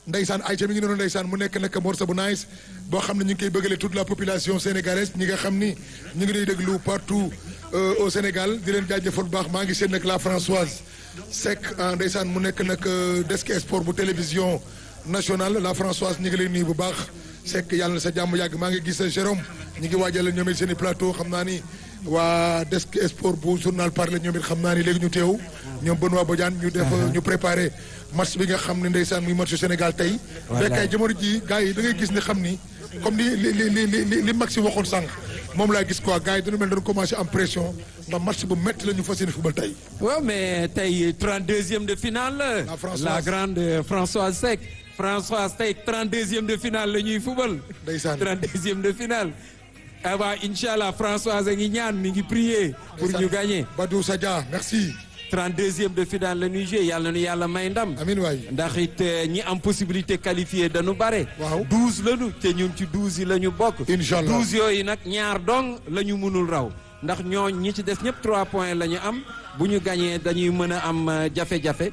ndeysaan Aïcha mi ngi noonu ndeysaan mu nekk nag morceau bu nice boo xam ne ñu ngi koy bëggale toute la population sénégalaise ñi nga xam ni ñu ngi lay déglu partout au Sénégal di leen jaajëfal bu baax maa ngi seen nag la Françoise Seck ndeysaan mu nekk nag desk sport bu télévision nationale la Françoise ñu ngi lay nuyu bu baax Seck yàlla na sa jàmm yàgg maa ngi gis Jérôme ñu ngi waajal ñoom it seen i plateau xam naa ni waa desk sport bu journal parler ñoom it xam naa ni léegi ñu teew ñoom Benoît Bodiane ñu def ñu préparé match bi nga xam ne ndeysaan muy match Sénégal tey fekkay jamono ji gars yi da ngay gis ni xam ni comme li li li li li li Maxi waxoon sànq moom laa gis quoi gars yi dañu mel dañu commencé am pression ndax match bu métti la ñu fas yéene football tey waaw mais tey 32e de finale La Françoise. la grande Françoise Seck Françoise tey 32e de finale la ñuy fubal Ndeysaan. 32e de finale ah waa incha allah Françoise a ngi ñaan mi ngi prier pour ñu gagner Badou Sadia merci 32e de finale la ñuy jouer yàlla na yàlla may ndam amin waay ndax it eh, ñi am possibilité qualifié dañu bare. Waaw. 12 lañu te ñun ci 12 yi la ñu bokk. Incha allah. 12 yooyu nag ñaar dong la ñu mënul raw ndax ñoo ñi ci des ñëpp 3 points la ñu am bu ñu gañee dañuy mën a am eh, jafe-jafe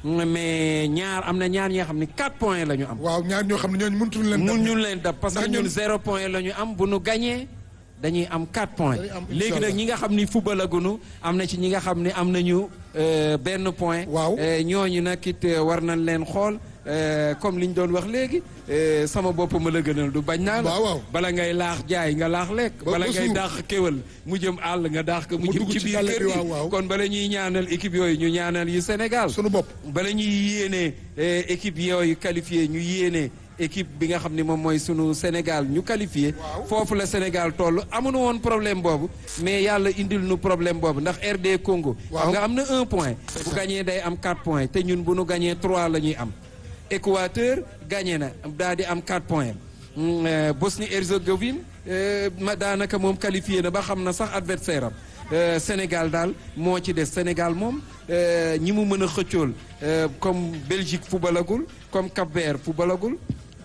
mais ñaar am na ñaar ñi nga xam ne 4 points la ñu am. waaw ñaar ñoo xam ne ñooñu mëntuñu leen mun dab. ñu leen dab parce que Ndax ñun- ñun 0 point la ñu am bu nu gañee dañuy am 4 points. Dañuy am, léegi incha nag allah. ñi nga xam ni football agunu am na ci ñi nga xam ne am nañu euh, benn point. Waaw. Euh, ñooñu nag it euh, war nañ leen xool euh, comme li ñu doon wax léegi euh, sama bopp ma la gënal du bañ naa la. Waaw, waaw. bala ngay laax jaay nga laax lekk. Ba- bala ba ngay suur. daax kéwal mu jëm àll nga daax ko mu Mu jëm dugg ci ci biir àll kër bi, gi waaw, waaw. kon bala ñuy ñaanal équipe yooyu ñu ñaanal yu Sénégal. sunu bopp bala ñuy yéene eh, équipe yooyu qualifié ñu yéene équipe bi nga xam ne moom mooy sunu Sénégal ñu qualifié foofu la Sénégal toll amuñu woon problème boobu mais yàlla indil nu problème boobu ndax RD Congo Waaw. xam nga am na un point bu gagné day am quatre points te ñun bu nu gagné trois la ñuy am Équateur gagné na daal di am quatre points Mm, euh, Bosnie Herzégovine euh, ma daanaka moom qualifié na ba xam na sax adversaire am Euh, Sénégal daal moo ci des Sénégal moom euh, ñi mu mën a xëccool euh, comme Belgique fubalagul comme Cap-Vert fubalagul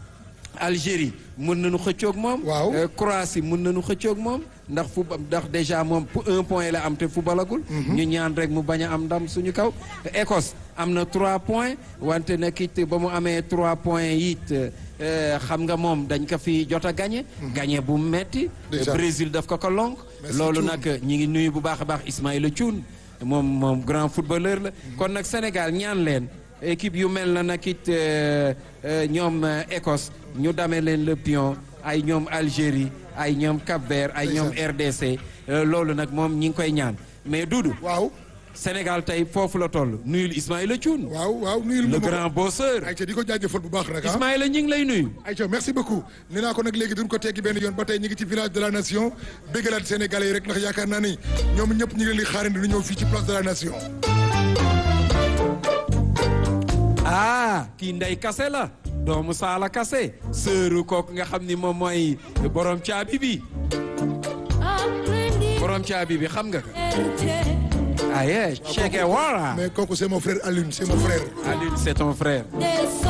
Algérie mën nañu xëccoog moom. Waaw. Euh, Croatie mën nañu xëccoog moom ndax fu ndax déjà moom pour un point la am te fubalagul. ñu ñaan rek mu bañ a am ndam suñu kaw. Écosse am na trois points wante nag it ba mu amee trois points it euh, xam nga moom dañ ko fi jot a gagné. gagné bu metti Déjà. Brésil daf ko ko lonk. Merci, loolu Thioune. nag ñi ngi nuyu bu baax a baax Ismaïla Thioune moom moom grand footballeur la. kon nag Sénégal ñaan leen équipe yu mel na nag it euh, euh, ñoom euh, Écosse ñu damee leen le pion ay ñoom Algérie ay ñoom Cap-Vert ay ñoom RDC euh, loolu nag moom ñi ngi koy ñaan mais Doudou waaw Sénégal tey foofu la toll nuyul Ismaïla Thioune waaw waaw nuyul le ma ko. grand bosseur Aïcha di ko jaajëfal bu baax nag ah Ismaïla ñi ngi lay nuyu. Aïcha merci beaucoup nee naa ko nag léegi duñ ko teggi benn yoon ba tey ñu ngi ci village de la nation béggalaat sénégalais yi rek ndax yaakaar naa ni ñoom ñëpp ñu ngi leen di xaarandi du ñëw fii ci place de la nation ah kii ndey kase la doomu saala kase sëru kooku nga xam ni moom mooy borom caabi bi borom caabi bi xam nga ko aye Che Guevara mais kooku c'est mon frère Alioune c'est mon frère Alioune c'est ton frère